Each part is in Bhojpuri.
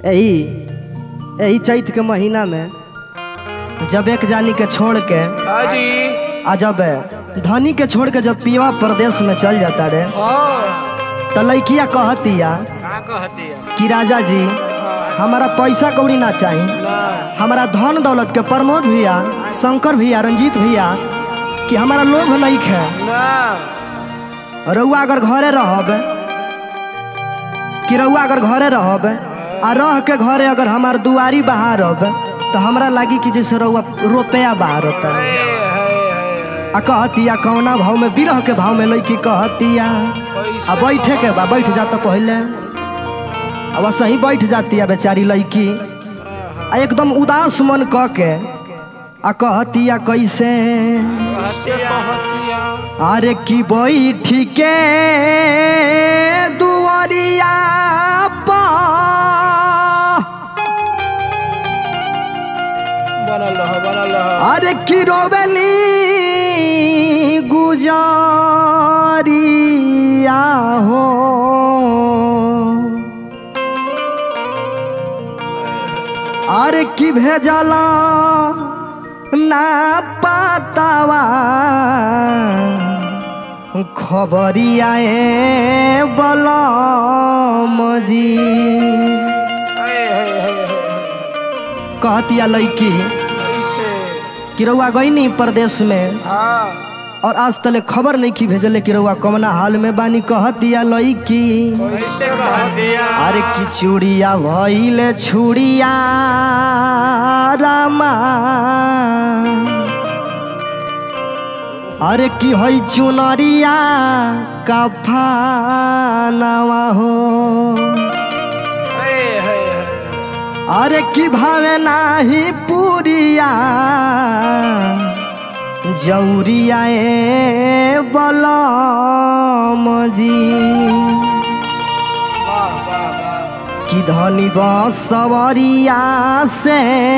यही यही चैत के महीना में जब एक जानी के छोड़ के हाँ जी आ जब धनी के छोड़ के जब पीवा प्रदेश में चल जाता रे हाँ तो लड़किया कहतिया का कहती है कि राजा जी हमारा पैसा कौड़ी ना चाहिए ना हमारा धन दौलत के प्रमोद भैया शंकर भैया रंजीत भैया कि हमारा लोभ नहीं है ना रउआ अगर घरे रहब कि रउआ अगर घरे रहब आ रह के घरे अगर हमार दुआरी बहारब तो हमरा लागी कि जैसे रउआ रुपया बहार होता है, है, है, आ कहतिया कौना भाव में बिरह के भाव में लड़की कहतिया आ बैठे के बा बैठ जाता पहले अब सही बैठ जाती है बेचारी लड़की आ एकदम उदास मन कह के आ कहतिया कैसे कहते कहतिया अरे की बैठ के दुआरिया पर बनल रह बनल रह अरे की रोबेली गुजारिया हो अरे की भेजला ना पातावा खबरिया ए बलम जी है, है, है, है, कहतिया लड़की कैसे कि रउआ गईनी प्रदेश में हाँ और आज तले खबर नहीं की भेजले कि रउआ कमना हाल में बानी कहतिया लड़की कैसे कह दिया अरे की चूड़िया भइले छुड़िया रामा अरे की हई चुनरिया कफानवा हो है, है, है, अरे की भावे नाही पुरिया जौरिया ए बलम जी वाह वाह वाह कि धनी बसवरिया से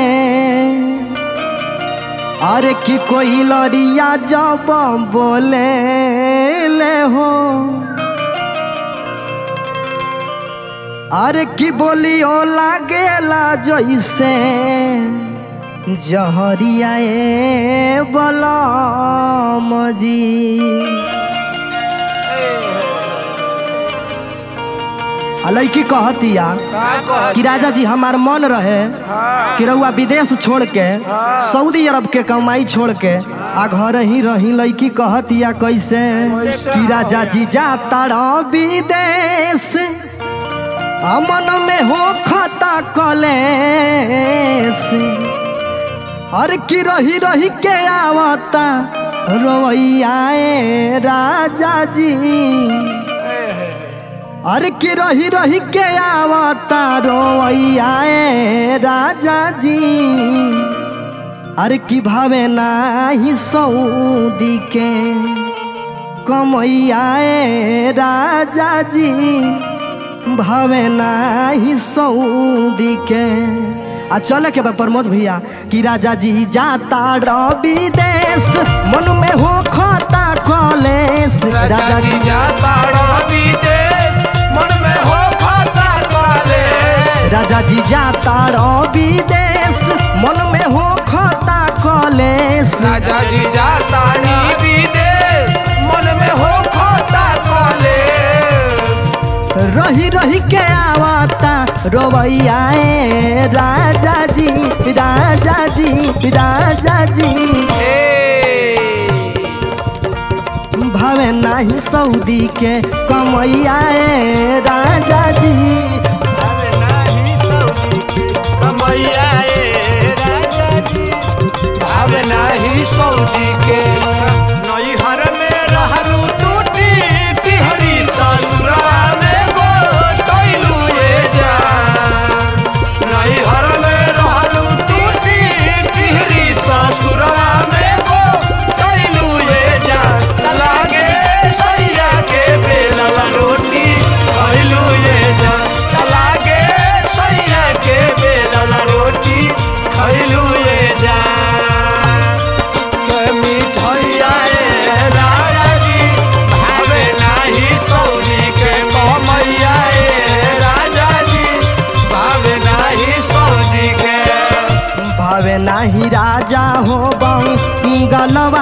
अरे कि कोई लरिया जब बोले ले हो अरे की बोलियो लागेला जैसे जहरिया ए बलम जी आ लड़की कहतिया का कह कि राजा जी हमार मन रहे हाँ कि रउआ विदेश छोड़ के सऊदी अरब के कमाई छोड़ के आ घर ही रही लड़की कहतिया कैसे कि राजा जी जाता रह विदेश आ मन में हो खता कलेश अरे की रही रही के आवता रोइया ए राजा जी अरे की रही रही के आवता रोइया ए राजा जी अरे की भावे नाही सऊदी के कमैया ए राजा जी भावे नाही सऊदी के आ चले के बा प्रमोद भैया कि राजा जी जाता रवि देश मन में हो खाता कलेश राजा जी जाता रवि देश मन में हो खाता कलेश राजा जी जाता रवि देश मन में हो खाता कलेश राजा जी जाता रवि देश मन में हो खाता कलेश रही रही के आवता रोवैया ए राजा जी राजा जी राजा जी ए भावे नाही सऊदी के कमैया ए राजा जी अबे नाही सऊदी कमैया ए राजा जी अबे नाही सऊदी के नैहर में रहलू टूटी टिहरी ससुरा में गोटैलू ए जान नैहर में रहलू टूटी टिहरी ससुरा में गोटैलू ए जान लागे सैया के बेलल रोटी खैलू ए जान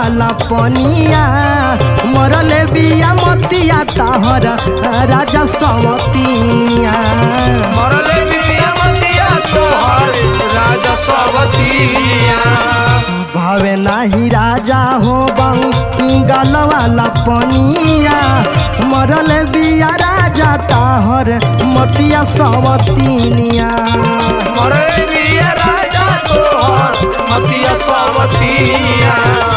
वाला पनिया मरले बिया मतिया ताहर राजा सवतिया मरले बिया मतिया तोहर राजा सवतिया भावे नाही राजा हो बंगाल वाला पनिया मरल बिया राजा ताहर मतिया सवतिनिया मरले बिया राजा तोहर मतिया सवतिया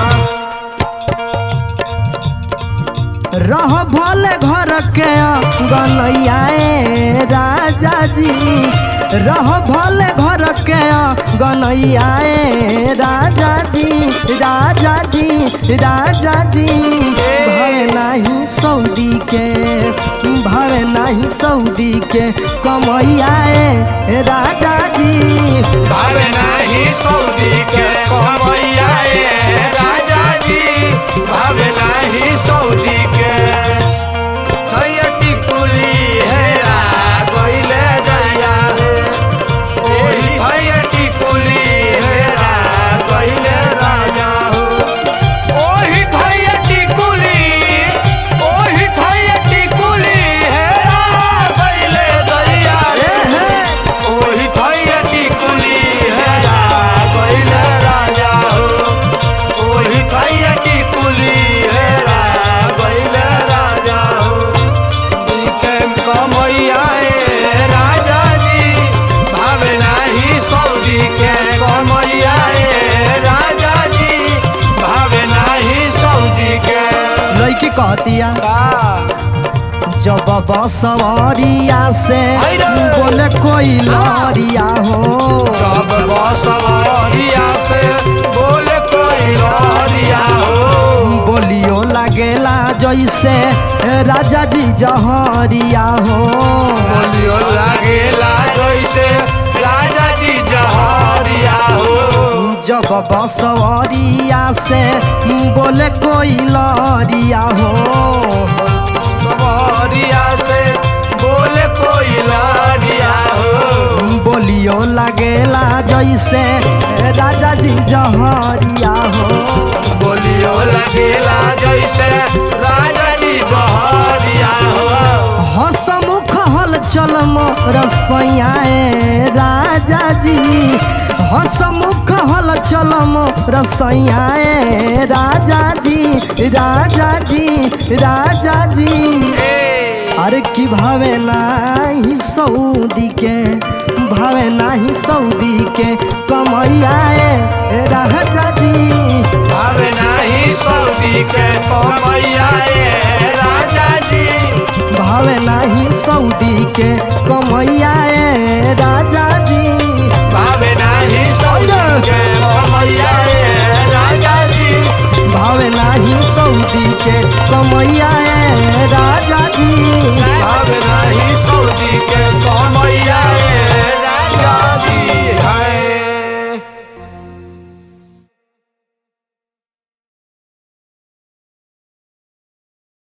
रह भले घर के गनैया ए राजा जी रह भले घर के गनैया ए राजा जी राजा जी राजा जी भावे नाही सऊदी के भावे नाही सऊदी के कमैया ए राजा जी भावे नाही सऊदी के कमैया ए राजा जी भावे नाही सऊदी के कैयटी कुली हेरा गइले जइया रे ओही कैयटी कुली हेरा गइले राजा हो ओही कैयटी कुली ओही कैयटी कुली हेरा गइले जइया रे ओही कैयटी कुली हेरा गइले राजा हो ओही कैयटी कुली हेरा गइले राजा हो के कमैया ए राजा जी भावे नाही सऊदी के कमैया ए राजा जी भावे नाही सऊदी के लड़की कहतिया का जब बसवरिया से हैरे! बोले कोई लरिया हो जब बसवरिया से बोले कोई लरिया हो बोलियो लागेला जैसे राजा जी जहरिया हो बोलियो लागेला जैसे राजा जी जहरिया हो जब बसवरिया से बोले कोई लरिया हो सवरिया से बोले कोई लरिया हो बोलियो लागेला जैसे राजा जी जहरिया हो बोलियो लगेला जैसे राजा जी जहरिया हो हसमुख हल चल रसैया राजा जी हसमुख हल चल रसैया राजा जी राजा जी राजा जी ए, अरे की भावे नाही सऊदी के भावे नाही सऊदी के कमैया राजा जी भावे नाही सऊदी के कमैया ए